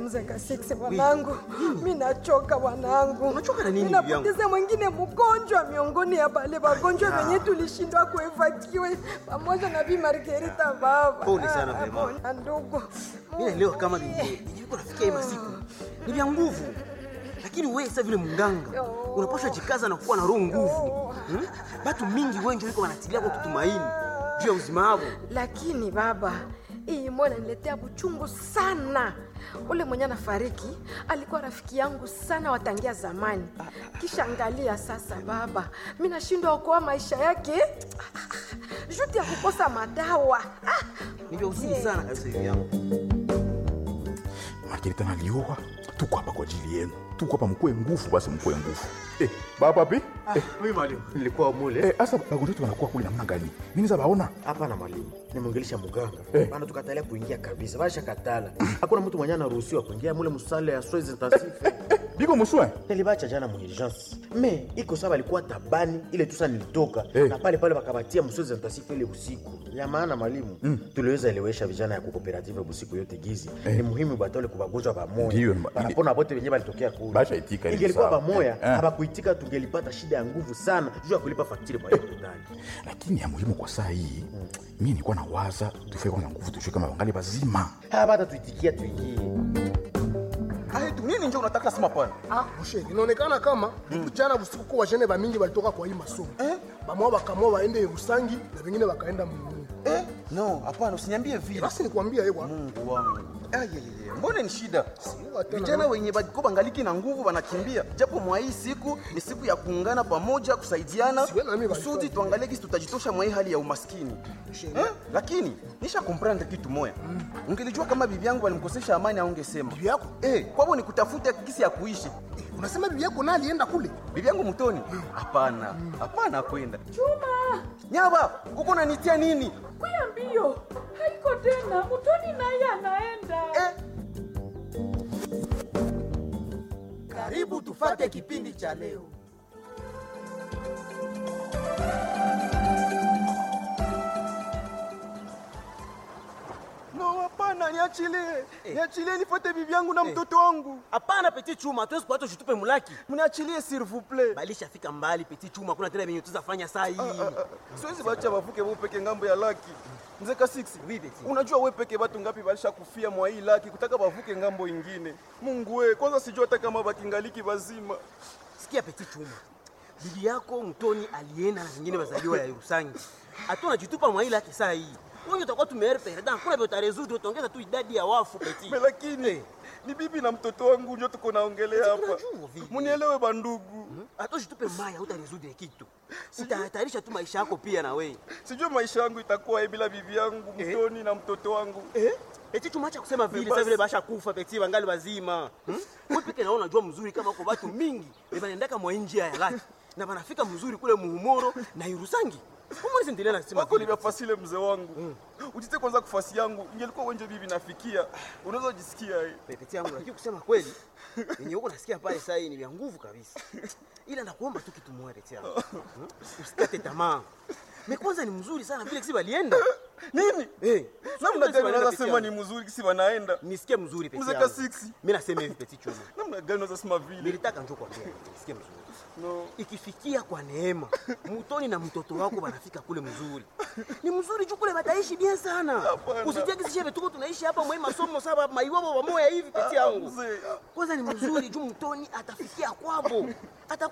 mzee Kasiksi wanangu, mi nachoka wanangu, Unachoka na nini, bibi yangu? ninapoteza mwingine mgonjwa miongoni ya bale wagonjwa wenye tulishindwa kuevakiwe pamoja na Bi Margarita baba. Pole sana, Ah, mama. pole, ndugu. Mimi naelewa kama nilivyo nafikia hii masiku ni vya nguvu, lakini wewe sasa vile mganga unapaswa jikaza na kuwa na roho nguvu. Hmm? Batu mingi wengi wiko wanatilia kwa kutumaini juu ya uzima wao. Lakini baba, hii moyo inaniletea buchungu sana. Ule mwenye anafariki alikuwa rafiki yangu sana watangia zamani. Kisha angalia sasa baba, mi nashindwa okoa maisha yake juti ya kukosa madawa. Ah, Ni vya huzuni sana kabisa hivi yangu. Margarita nalioa, tuko hapa kwa ajili yenu, tuko hapa mkuwe nguvu, basi mkuwe nguvu. Eh, baba pi? Eh, Mimi mwalimu, nilikuwa mule. eh, asa bagonjwa wetu wanakuwa kule namna gani? Mimi za baona Hapana mwalimu, nimwongelesha muganga Eh. bana, tukatalia kuingia kabisa, basha katala. Hakuna mtu mwenye anaruhusiwa kuingia mule musale ya soins intensive. biko muswe Nilibacha jana mu urgence. Me iko sawa, alikuwa tabani ile tusa nilitoka Eh. na pale pale wakabatia mu soins intensive ile usiku. Ya maana mwalimu, tuliweza elewesha vijana ya kukooperative busiku yote gizi. Ni muhimu batole kubagonjwa pamoja. Ndiyo, ma- Banapona bote wenyewe balitokea kule. Basha itika ile Ingelikuwa sawa. pamoja, Eh, eh. habakuitika tungelipata shida ya nguvu sana juu ya kulipa fakturi kwa hiyo ndani. lakini ya muhimu kwa saa hii mi nilikuwa na waza tufike kwanza nguvu tushike kama wangali bazima Hapata tuitikia tuingie. Ai tu nini nje unataka sema pana? Ah, moshe, inaonekana kama jana usiku kwa wajene bamingi balitoka kwa hii masomo eh? Bamoa bakamua waende Rusangi na vingine wakaenda Mungu. Eh? No, hapana usiniambie vile. Basi nikwambia yewa Mungu wangu. Ayeye, mbona ni shida? Siwa tena. Vijana wenye bako bangaliki na nguvu wanakimbia, japo mwa hii siku ni siku ya kuungana pamoja, kusaidiana Siwe na mimi kusudi walifanya. tuangalie kisi tutajitosha mwa hii hali ya umaskini eh? Lakini nisha comprendre kitu moya ungelijua kama bibi yangu alimkosesha amani, aungesema Bibi yako? eh, kwabo ni kutafuta kisi ya kuishi. unasema bibi yako naye alienda kule Bibi yangu mtoni? Hapana, hapana, kwenda Chuma. Nyaba, uko nanitia nini Kuya mbio, haiko tena. Mutoni naye anaenda. eh? Karibu tufate kipindi cha leo. No, hapana, niachilie. Niachilie nifuate bibi yangu na mtoto wangu. Hapana Petit Chuma, hatuwezi kuacha ushitupe mulaki. Mniachilie s'il vous plaît. Balishafika mbali Petit Chuma, kuna tena venye tuzafanya saa hii. Siwezi bacha bavuke bo peke ngambo ya laki. Mzee Kasiksi, Oui, Petit. unajua we peke batu ngapi balisha kufia mwa hii laki kutaka bavuke ngambo ingine. Mungu we, kwanza sijua hata kama bakingaliki bazima. Sikia Petit Chuma, bibi yako mtoni alienda na zingine bazaliwa ya Rusangi. Hatuna jitupa mwa ile yake saa hii. Wewe utakuwa tumeere perdant, kuna vile utarezudu utaongeza tu idadi ya wafu Petit. Me lakini ni bibi na mtoto wangu ndio tuko naongelea hapa. tunajua vile. Munielewe bandugu. Hata ushitupe mbaya utarezudu ya kitu. Utahatarisha tu maisha yako pia na wewe. Sijui maisha yangu itakuwa hivi bila bibi yangu mtoni na mtoto wangu. Eh? Eti tumacha kusema vile sasa vile basha kufa peti wangali wazima. Hmm? Wewe peke naona unajua mzuri kama uko watu mingi banaendaka mwa nje ya laki na banafika mzuri kule muhumoro na Irusangi. Umwezi endelea na sema wako vile. nimefasile mzee wangu ujite kwanza kufasi yangu ingelikuwa wenje bibi nafikia unaweza jisikia hii Peti yangu lakini kusema kweli yenye huko nasikia pale sasa hii ni vya nguvu kabisa. Ila nakuomba tu kitu moja peti yangu. Hmm? Usikate tamaa. Me kwanza ni mzuri sana vile kisi walienda. nini Eh, namna gani unaweza Peti sema yangu. ni mzuri kisi wanaenda Nisikie mzuri peti Mzee yangu. Kasiksi. Mimi nasema hivi peti chuma. namna gani unaweza sema vile Nilitaka njoo kwambia nisikie mzuri. no ikifikia kwa neema mutoni na mtoto wako wanafika kule mzuri ni mzuri juu kule bataishi bien sana Hapana. usitie kisishe tuko tunaishi hapa mwe masomo saba maiwabo wamoya hivi peti yangu mzee kwanza ni mzuri juu mtoni atafikia kwabo ata